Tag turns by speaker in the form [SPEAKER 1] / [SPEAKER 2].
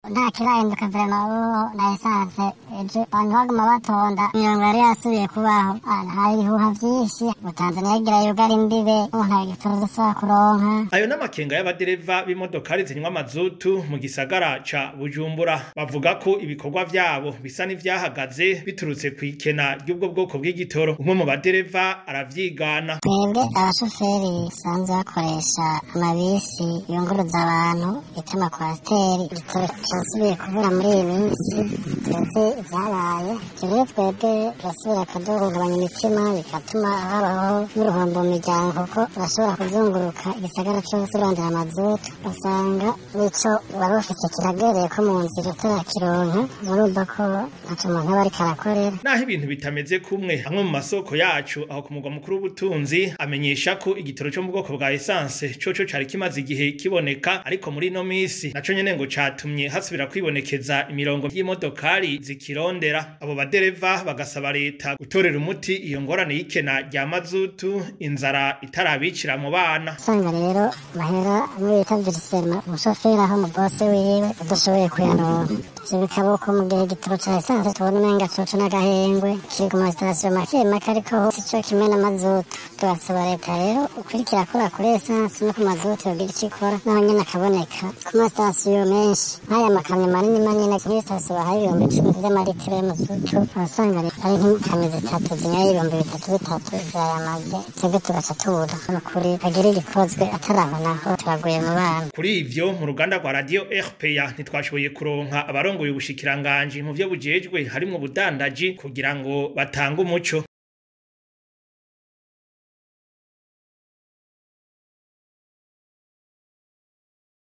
[SPEAKER 1] nta kirahinduka vrema ubu na esanse ejo abantu baguma batonda imirongo yari yasubiye kubaho hari ibihuha vyinshi ngo tanzaniya igira yugara imbibe ubu nta gitoro dusubira kuronka
[SPEAKER 2] ayo n'amakenga y'abadereva b'imodokari zinywa amazutu mu gisagara ca bujumbura bavuga ko ibikorwa vyabo bisa n'ivyahagaze biturutse kw'ikena ry'ubwo bwoko bw'igitoro umwe mu badereva aravyigana
[SPEAKER 1] twebwe abashoferi basanzwe bakoresha amabisi yunguruza abantu bita amakwasiteri igitoro cyasubiye kubura muri iyi minsi tuzi ivyabaye ivyo rero twebwe turasubira kuduhungabanya imitima bigatuma habaho n'uruhombo mu miryango kuko urashobora kuzunguruka igisagara cose urondera amazutu usanga nico wari ufise kiragereye ko mu nzira utarakironka urumva ko ntaco umuntu aba ariko arakorera
[SPEAKER 2] naho ibintu bitameze kumwe amwe mu masoko yacu aho ku mugwa mukuru w'ubutunzi amenyesha ko igitoro cyo mu bwoko bwa esanse coco cari kimaze igihe kiboneka ariko muri ino misi naco nyene ngo catumye hasubira kwibonekeza imirongo y'imodokari zikirondera abo badereva bagasaba leta gutorera umuti iyo ngorane y'ikena rya mazutu inzara itarabicira mu bana
[SPEAKER 1] usanga rero bahera muri bita virisema umushoferi aho umubose wiwe adashoboye kuyaronka ivyo bikaba uko mu gihe igitoro ca esanse tubona umenga coco n'agahengwe kiri ku masitasiyo make make ariko hose ico kimwe n'amazutu tugasaba leta rero ukurikira akora kuri esanse no ku mazutu yogira ico ikora naho nyene akaboneka ku masitasiyo menshi nk'aya makamyo manini manini kuri sitasiyo bahaye ibihumbi icumi vy'amaritiro y'amazutu urasanga ari nk'ikamyo zitatu zinyoye ibihumbi bitatu bitatu zirayamaze twebwe tugaca tubura nukuri agira igikozwe atarabona turaguye mu bana
[SPEAKER 2] kuri ivyo mu ruganda rwa radio rpa ntitwashoboye kuronka abarongoye ubushikiranganji mu vyo bujejwe harimwo ubudandaji kugira ngo batange umuco